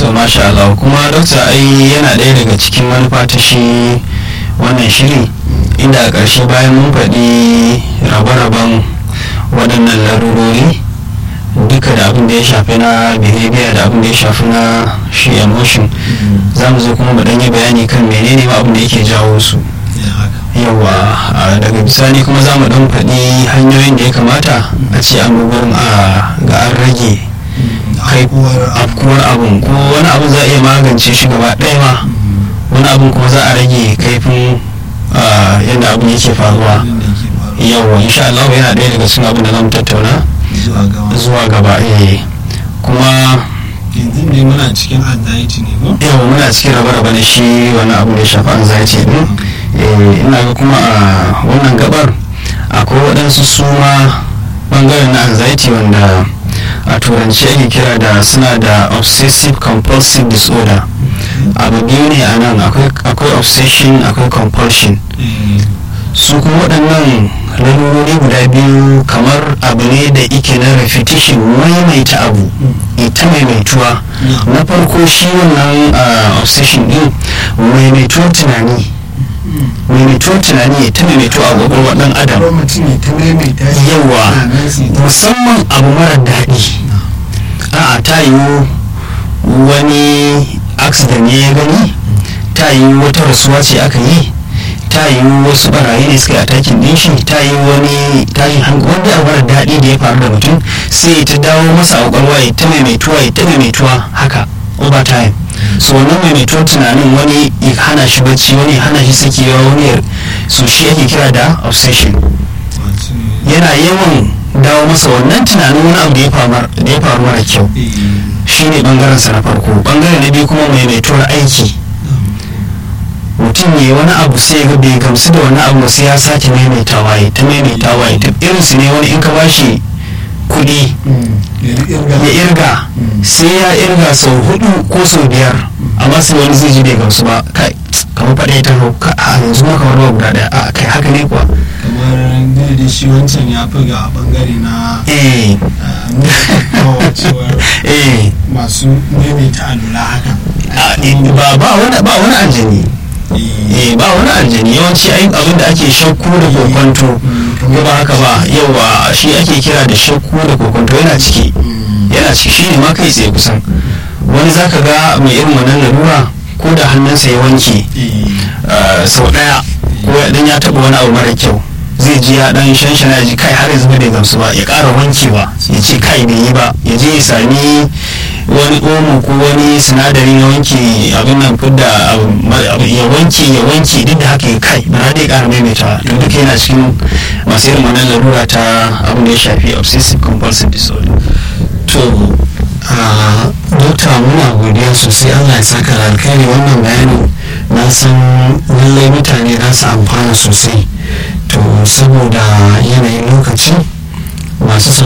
to masha Allah kuma dokta ai yana ɗaya daga cikin manufa ta shi wannan shiri inda a ƙarshe bayan mun faɗi rabe-raben waɗannan larurori duka da abin da ya shafi na behavior da abin da ya shafi na shi emotion za mu zo kuma mu ɗanyi bayani kan menene ma abin da yake jawo su yawa daga bisani kuma za mu ɗan faɗi hanyoyin da ya kamata a ce an gugurin a ga an rage kai afkuwar abun ko wani abun za a iya magance shi gaba ɗaya ma wani abun kuma za a rage kaifin yadda abun yake faruwa yawa insha Allah yana ɗaya daga cikin abin da zamu tattauna zuwa gaba eh kuma yanzu ne muna cikin anxiety ne ko yawa muna cikin raba-raba na shi wani abu da ya shafi anxiety din eh ina ga kuma a wannan gabar akwai waɗansu suma bangaren na anxiety wanda a turanci ake kira da suna da obsessive compulsive disorder abu biyu ne a nan akwai obsession akwai compulsion su kuma waɗannan lalurori guda biyu kamar abu ne da ike na repetition maimaita abu ita maimaituwa na farko shi wannan obsession din maimaituwar tunani maimaituwar tunani ta maimaito a kwakwalwar ɗan adam yawa musamman abu mara daɗi a'a ta yiwu wani accident ne ya gani ta yiwu wata rasuwa ce aka yi ta yiwu wasu barayi ne suka yi atakin din shi ta yi wani tashin hankali wanda abu mara daɗi da ya faru da mutum sai ta dawo masa a kwakwalwa ya ta maimaituwa ya ta maimaituwa haka over time so wannan maimaituwar tunanin wani ya hana shi bacci wani ya hana shi sakewa wani ya so shi ake kira da obsession yana yawan dawo masa wannan tunanin wani abu da ya faru mara kyau shine bangaren sa na farko bangare na biyu kuma maimaituwar aiki mutum ne wani abu sai ga bai gamsu da wani abu sai ya sake maimaitawa ya ta maimaitawa ya ta irin su ne wani in ka bashi kuɗi ya irga sai ya irga sau hudu ko sau biyar amma sai wani zai ji bai gamsu ba kai kamar faɗa ta ka a yanzu ma kamar ba guda ɗaya a kai haka ne kuwa kamar da shi wancan ya fi ga bangare na eh cewar eh masu maimaita alula haka ba ba wani ba wani aljani eh ba wani aljani yawanci ai abin da ake shakku da kokonto ko ba haka ba yawa shi ake kira da shakku da kokonto yana ciki yana ciki shi ne ma kai tsaye kusan wani zaka ga mai irin wannan larura ko da hannunsa ya wanke sau daya ko dan ya taba wani abu mara kyau zai ji ya dan shanshana ji kai har yanzu bai gamsu ba ya ƙara wankewa ya ce kai bai yi ba ya je ya sami wani omo ko wani sinadari na wanke abin nan fidda ya wanke ya wanke duk da haka ya kai ba na dai ƙara maimaita to duka yana cikin masu irin wannan larura ta abin da ya shafi obsessive compulsive disorder to dokta muna godiya sosai allah ya saka da alkhairi wannan bayani na san lallai mutane za su amfana sosai to saboda yanayin lokaci masu